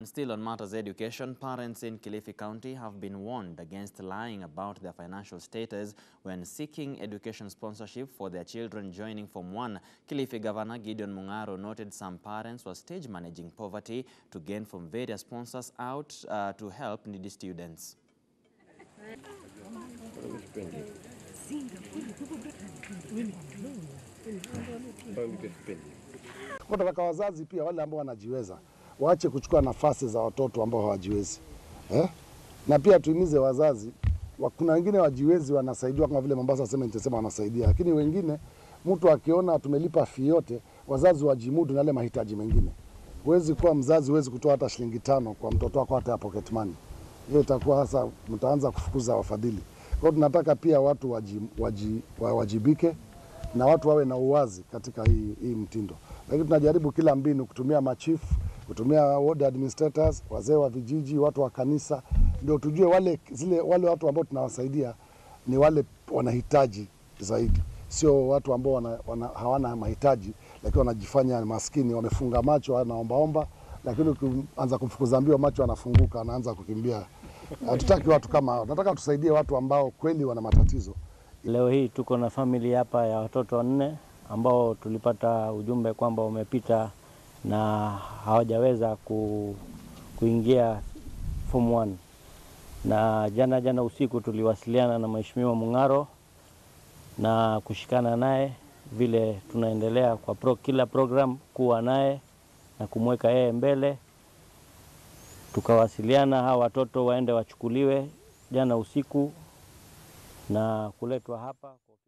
Still on matters education, parents in Kilifi County have been warned against lying about their financial status when seeking education sponsorship for their children joining Form 1. Kilifi Governor Gideon Mungaro noted some parents were stage managing poverty to gain from various sponsors out uh, to help needy students. Nataka wazazi pia wale ambao wanajiweza waache kuchukua nafasi za watoto ambao hawajiwezi eh? Na pia tuhimize wazazi wa- kuna wengine wajiwezi wanasaidiwa kama vile Mombasa Cement inasema wanasaidia, lakini wengine mtu akiona tumelipa fee yote, wazazi wajimudu na yale mahitaji mengine. Huwezi kuwa mzazi, huwezi kutoa hata shilingi tano kwa mtoto wako hata ya pocket money. Hiyo itakuwa sasa mtaanza kufukuza wafadhili. Kwa hiyo tunataka pia watu waji, waji, wawajibike na watu wawe na uwazi katika hii, hii mtindo, lakini tunajaribu kila mbinu kutumia machifu, kutumia ward administrators, wazee wa vijiji, watu wa kanisa, ndio tujue wale, zile, wale watu ambao tunawasaidia ni wale wanahitaji zaidi, sio watu ambao wana, wana, hawana mahitaji lakini wanajifanya maskini, wamefunga macho, wanaombaomba, lakini ukianza kumfukuza mbio macho anafunguka, anaanza kukimbia. Hatutaki watu kama hao, tunataka tusaidie watu ambao kweli wana matatizo. Leo hii tuko na famili hapa ya watoto wanne ambao tulipata ujumbe kwamba wamepita na hawajaweza ku, kuingia form 1 na jana jana usiku tuliwasiliana na Mheshimiwa Mung'aro na kushikana naye vile tunaendelea kwa pro, kila program kuwa naye na kumweka yeye mbele. Tukawasiliana hawa watoto waende wachukuliwe jana usiku na kuletwa hapa.